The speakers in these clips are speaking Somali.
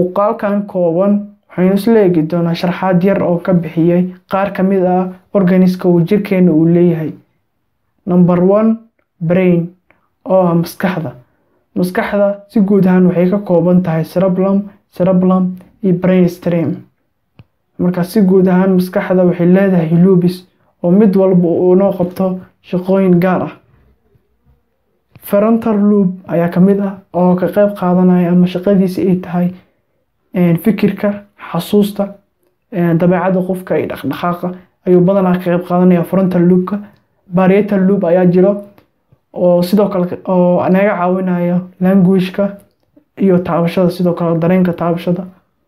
muuqaalkan kooban waxaynu isla eegi doonaa sharxaad yar oo ka bixiyey qaar ka mid ah organiska uu jirkeena uu leeyahay number one brain oo ah maskaxda maskaxda si guud ahaan waxay ka kooban tahay cerebellum cerebellum iyo brain stream marka si guud ahaan maskaxda waxay leedahay lubis oo mid walba uu noo qabto shaqooyin gaar ah frontal loop ayaa ka mid ah oo ka qayb qaadanaya ama shaqadiisa ay tahay fikirka xasuusta dabeecadda qofka iyo dhaqdhaqaaqa ayuu badanaa ka qayb qaadanaya frontal loopka parietal loop ayaa jiro oo sidoo kale oo naga caawinayo languageka iyo taabashada sidoo kale dareenka taabashada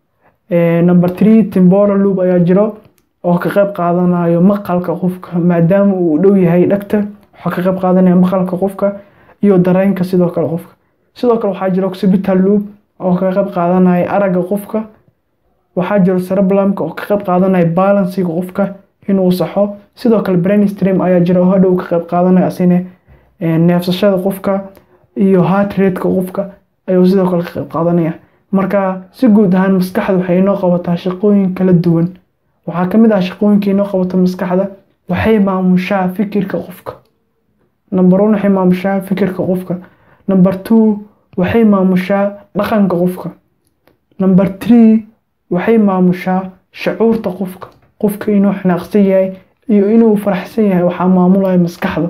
number three temporal loop ayaa jiro oo ka qayb qaadanayo maqalka qofka maadaama uu dhow yahay dhagta waxaa ka qayb qaadanaya maqalka qofka iyo dareenka sidoo kale qofka sidoo kale waxaa jiro occipital loop oo ka qayb qaadanaya aragga qofka waxaa jiro cerebellumka oo ka qayb qaadanaya balansiga qofka inuu saxo sidoo kale brain stream ayaa jira oo hadhow ka qayb qaadanaya asine neefsashada qofka iyo heart rateka qofka ayuu sidoo kale ka qayb qaadanaya marka si guud ahaan maskaxda waxay inoo qabataa shaqooyin kala duwan waxaa ka mid ah shaqooyinka inoo qabata maskaxda waxay maamushaa fikirka qofka number one waxay maamushaa fikirka qofka number two waxay maamushaa dhaqanka qofka number three waxay maamushaa shucuurta qofka qofka inuu xanaaqsan yahay iyo inuu faraxsan yahay waxaa maamulaya maskaxda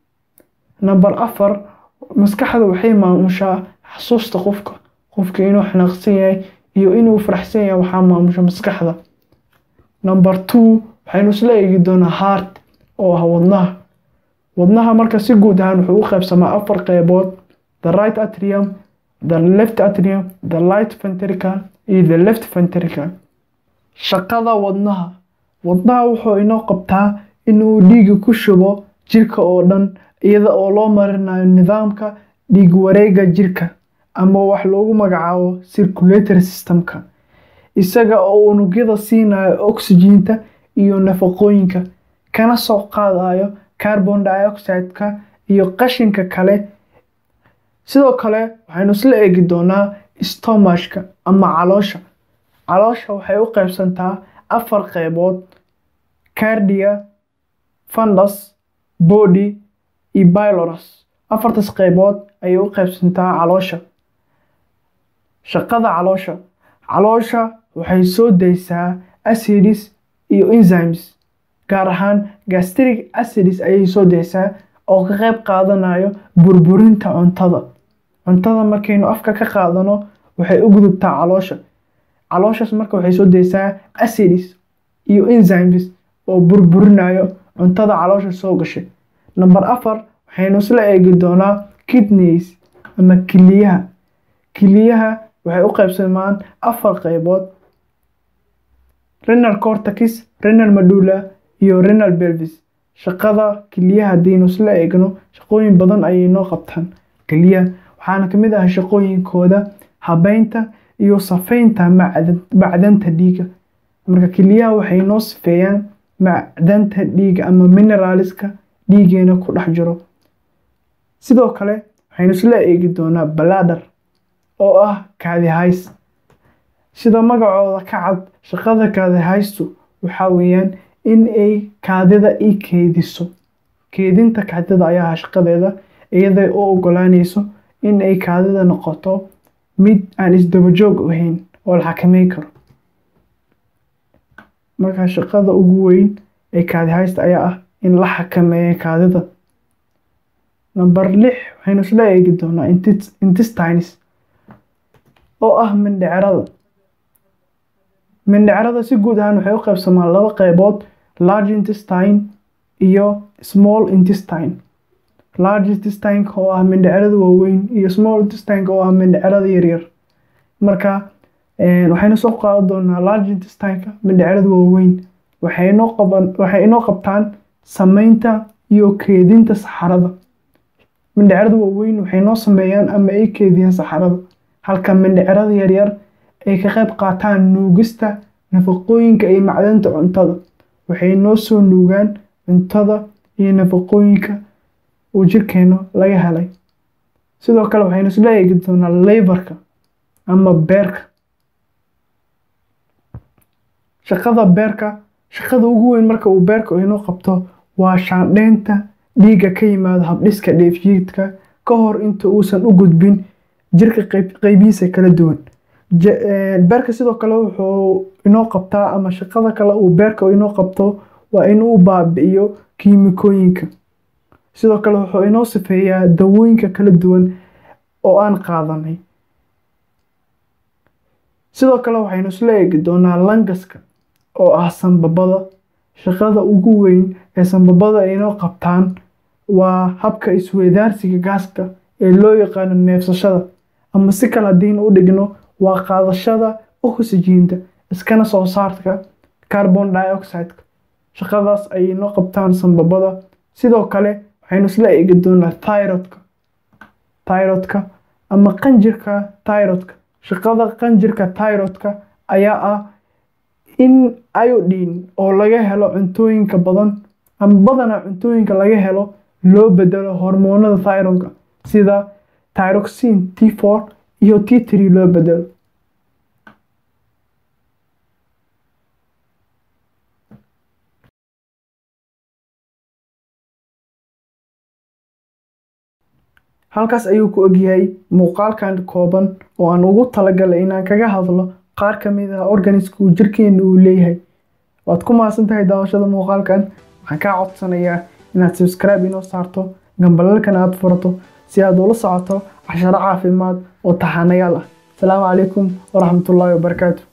number afar maskaxda waxay maamushaa xasuusta qofka qofka inuu xanaaqsan yahay iyo inuu faraxsan yahay waxaa maamusha maskaxda number two waxaynu isla eegi doonaa heart oo ah wadnaha wadnaha marka si guud ahaan wuxuu u qaybsamaa afar qeybood the right atrium the left atrium the right ventricle iyo the left ventricle shaqada wadnaha wadnaha wuxuu inoo qabtaa inuu dhiiga ku shubo jirka oo dhan iyada oo loo marinayo nidaamka dhiig wareega jirka ama wax loogu magacaabo circulatory systemka isaga oo unugyada siinayo oxygeenta iyo nafaqooyinka kana soo qaadayo carbon dioxideka iyo qashinka kale sidoo kale waxaynu isla eegi doonaa stomachka ama caloosha caloosha waxay u qaybsantaa afar qeybood cardia fundus body iyo bylorus afartaas qeybood ayay u qaybsantaa caloosha shaqada caloosha caloosha waxay soo daysaa acids iyo enzymes gaar ahaan gastric acids ayay soo daysaa oo ka qayb qaadanayo burburinta cuntada cuntada markaynu afka ka qaadano waxay u gudubtaa caloosha calooshaas marka waxay soo daysaa acids iyo enzymes oo burburinayo cuntada caloosha soo gashay number afar waxaynu isla eegi doonaa kidneys ama kiliyaha kiliyaha waxay u qaybsamaan afar qeybood renal cortex renal medulla iyo renal pelvis shaqada kiliyaha haddaynu isla eegno shaqooyin badan ayay noo qabtaan keliyaha waxaana ka mid ah shaqooyinkooda habeynta iyo safeynta macdanta dhiiga marka keliyaha waxay noo sifeeyaan macdanta dhiiga ama mineraliska dhiigeena ku dhex jiro sidoo kale waxaynu isla eegi doonaa baladar oo ah kaadihays sida magacooda ka cad shaqada kaadihaystu waxaa weeyaan in ay kaadida i keediso keedinta kaadida ayaa shaqadeeda iyaday u ogolaanayso in ay kaadida noqoto mid aan isdabajoog ahayn oo la xakameyn karo marka shaqada ugu weyn ee kaadihaysta ayaa ah in la xakameeyo kaadida number lix waxaynu isla eegi doonaa intestines oo ah mindhicrada mindhicrada si guud ahaan waxay u qaybsamaan laba qeybood large intestine iyo small intestine large intestineka oo ah mindhicrada waaweyn iyo small intestineka oo ah mindhicrada yaryar marka waxaynu soo qaadan doonaa large intestineka mindhicrada waaweyn waxay inoo qaban waxay inoo qabtaan sameynta iyo keedinta saxarada mindhicrada waaweyn waxay noo sameeyaan ama ay keediyaan saxarada halka mindhicrada yaryar ay ka qayb qaataan nuugista nafaqooyinka iyo macdanta cuntada waxay noo soo nuugaan cuntada iyo nafaqooyinka uu jirkeena laga helay sidoo kale waxaynu isla eegi doonaa leybarka ama beerka shaqada beerka shaqada ugu weyn marka uu beerka inoo qabto waa shaandheynta dhiigga ka yimaada habdhiska dheefshiidka ka hor inta uusan u gudbin jirka qeybihiisa kala duwan beerka sidoo kale wuxuu inoo qabtaa ama shaqada kale uu beerka inoo qabto waa inuu baabi'iyo kiimikooyinka sidoo kale wuxuu inoo sifeeyaa dawooyinka kala duwan oo aan qaadanay sidoo kale waxaynu isla eegi doonaa langaska oo ah sanbabada shaqada ugu weyn ee sanbabada ay inoo qabtaan waa habka isweydaarsiga gaaska ee loo yaqaano neefsashada ama si kale haddiin u dhigno waa qaadashada oxygiinta iskana soo saarka carbon dioxideka shaqadaas ayay inoo qabtaan sanbabada sidoo kale waxaynu isla eegi doonaa tyrodka tyrodka ama qanjirka tyrodka shaqada qanjirka tyrodka ayaa ah in iodine oo laga helo cuntooyinka badan ama badanaa cuntooyinka laga helo loo bedelo hormoonada thyronka sida tyroxine t four iyo t tree loo bedelo halkaas ayuu ku ogyahay muuqaalkan kooban oo aan ugu talagalay inaan kaga hadlo qaar ka mid ah organiska uu jirkeena uu leeyahay waad ku mahadsan tahay daawashada muuqaalkan waxaan kaa codsanayaa inaad subscribe inoo saarto gambalalkan aad furato si aad ula socoto casharo caafimaad oo taxanayaal ah asalaamu calaykum waraxmatullaahi wabarakaatu